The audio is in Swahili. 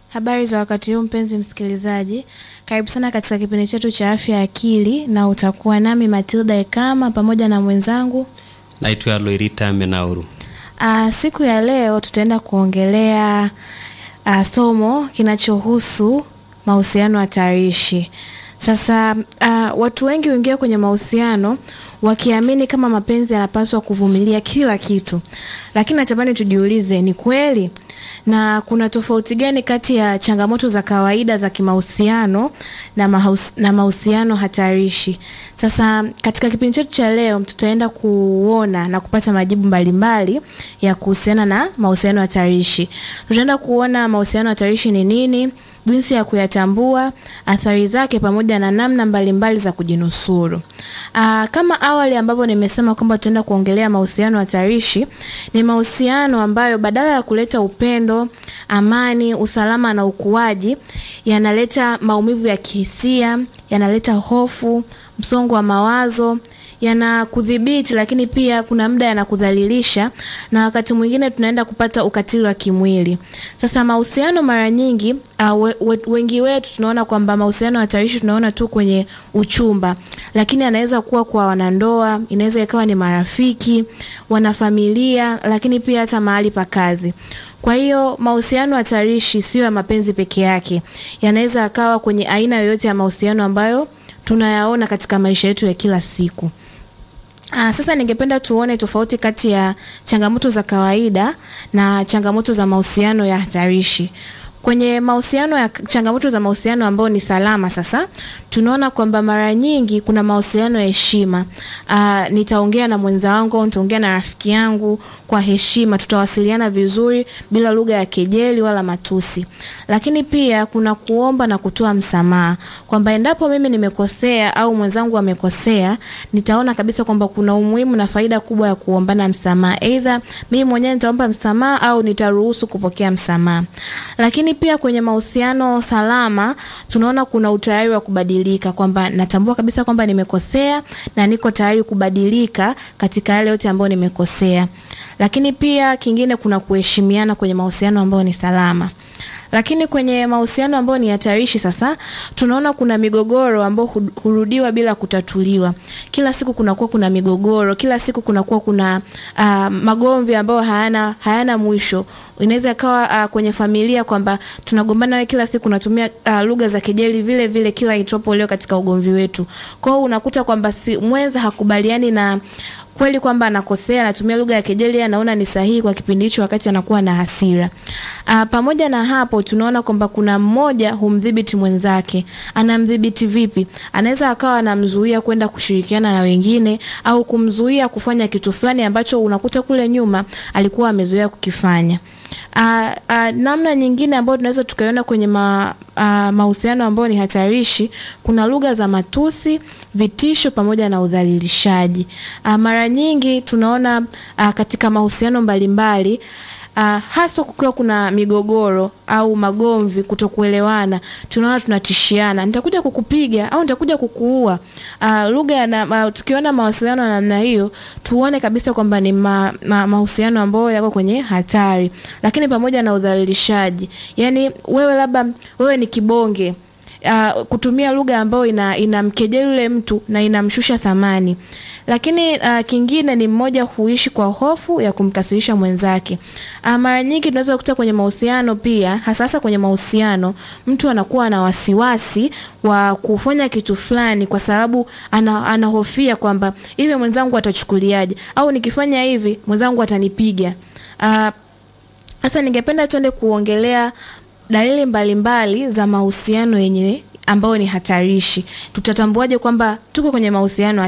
Habari za wakati huu mpenzi msikilizaji, karibu sana katika kipindi chetu cha afya ya akili, na utakuwa nami Matilda Ekama pamoja na mwenzangu Naitwa Loirita Menauru. Aa, siku ya leo tutaenda kuongelea aa, somo kinachohusu mahusiano hatarishi. Sasa aa, watu wengi huingia kwenye mahusiano wakiamini kama mapenzi yanapaswa kuvumilia kila kitu, lakini natamani tujiulize, ni kweli? na kuna tofauti gani kati ya changamoto za kawaida za kimahusiano na, mahaus, na mahusiano hatarishi. Sasa katika kipindi chetu cha leo tutaenda kuona na kupata majibu mbalimbali mbali ya kuhusiana na mahusiano hatarishi. Tutaenda kuona mahusiano hatarishi ni nini, jinsi ya kuyatambua, athari zake, pamoja na namna mbalimbali mbali za kujinusuru. Aa, kama awali ambapo nimesema kwamba tutaenda kuongelea mahusiano hatarishi, ni mahusiano ambayo badala ya kuleta upendo, amani, usalama na ukuaji, yanaleta maumivu ya kihisia, yanaleta hofu, msongo wa mawazo yanakudhibiti lakini pia kuna muda yanakudhalilisha na wakati mwingine tunaenda kupata ukatili wa kimwili. Sasa mahusiano mara nyingi uh, we, we, wengi wetu tunaona kwamba mahusiano hatarishi tunaona tu kwenye uchumba, lakini anaweza kuwa kwa wanandoa, inaweza ikawa ni marafiki, wanafamilia, lakini pia hata mahali pa kazi. Kwa hiyo mahusiano hatarishi sio ya mapenzi peke yake, yanaweza akawa kwenye aina yoyote ya mahusiano ambayo tunayaona katika maisha yetu ya kila siku. Aa, sasa ningependa tuone tofauti kati ya changamoto za kawaida na changamoto za mahusiano ya hatarishi. Kwenye mahusiano ya changamoto za mahusiano ambayo ni salama, sasa tunaona kwamba mara nyingi kuna mahusiano ya heshima. Uh, nitaongea na mwenza wangu, nitaongea na rafiki yangu kwa heshima, tutawasiliana vizuri bila lugha ya kejeli wala matusi. Lakini pia kuna kuomba na kutoa msamaha, kwamba endapo mimi nimekosea au mwenzangu amekosea, nitaona kabisa kwamba kuna umuhimu na faida kubwa ya kuombana msamaha. Aidha mimi mwenyewe nitaomba msamaha au nitaruhusu kupokea msamaha. Lakini pia kwenye mahusiano salama tunaona kuna utayari wa kubadilika, kwamba natambua kabisa kwamba nimekosea na niko tayari kubadilika katika yale yote ambayo nimekosea. Lakini pia kingine, kuna kuheshimiana kwenye mahusiano ambayo ni salama. Lakini kwenye mahusiano ambayo ni hatarishi, sasa tunaona kuna migogoro ambayo hurudiwa bila kutatuliwa. Kila siku kunakuwa kuna migogoro, kila siku kunakuwa kuna uh, magomvi ambayo hayana hayana mwisho. Inaweza ikawa uh, kwenye familia kwamba tunagombana, wewe kila siku unatumia uh, lugha za kejeli vile vile kila itwapo leo katika ugomvi wetu. Kwa hiyo unakuta kwamba si mwenza hakubaliani na kweli kwamba anakosea, anatumia lugha ya kejeli, anaona ni sahihi kwa kipindi hicho, wakati anakuwa na hasira. Uh, pamoja na hapo tunaona kwamba kuna mmoja humdhibiti mwenzake. Anamdhibiti vipi? Anaweza akawa anamzuia kwenda kushirikiana na wengine au kumzuia kufanya kitu fulani ambacho unakuta kule nyuma alikuwa amezoea kukifanya. Uh, uh, namna nyingine ambayo tunaweza tukaiona kwenye ma, uh, mahusiano ambayo ni hatarishi, kuna lugha za matusi, vitisho pamoja na udhalilishaji. Uh, mara nyingi tunaona uh, katika mahusiano mbalimbali Uh, hasa kukiwa kuna migogoro au magomvi, kutokuelewana, tunaona tunatishiana, nitakuja kukupiga au nitakuja kukuua. Uh, lugha na uh, tukiona mawasiliano ya namna hiyo, tuone kabisa kwamba ni ma, ma, mahusiano ambayo yako kwenye hatari. Lakini pamoja na udhalilishaji, yani wewe labda wewe ni kibonge Uh, kutumia lugha ambayo ina inamkejeli yule mtu na inamshusha thamani. Lakini uh, kingine ni mmoja huishi kwa hofu ya kumkasirisha mwenzake. Uh, mara nyingi tunaweza kukuta kwenye mahusiano pia, hasa hasa kwenye mahusiano, mtu anakuwa na wasiwasi wa kufanya kitu fulani kwa sababu ana, anahofia kwamba hivi mwenzangu atachukuliaje, au nikifanya hivi mwenzangu atanipiga. Uh, sasa ningependa tuende kuongelea dalili mbalimbali mbali za mahusiano yenye ambayo ni hatarishi. Tutatambuaje kwamba tuko kwenye mahusiano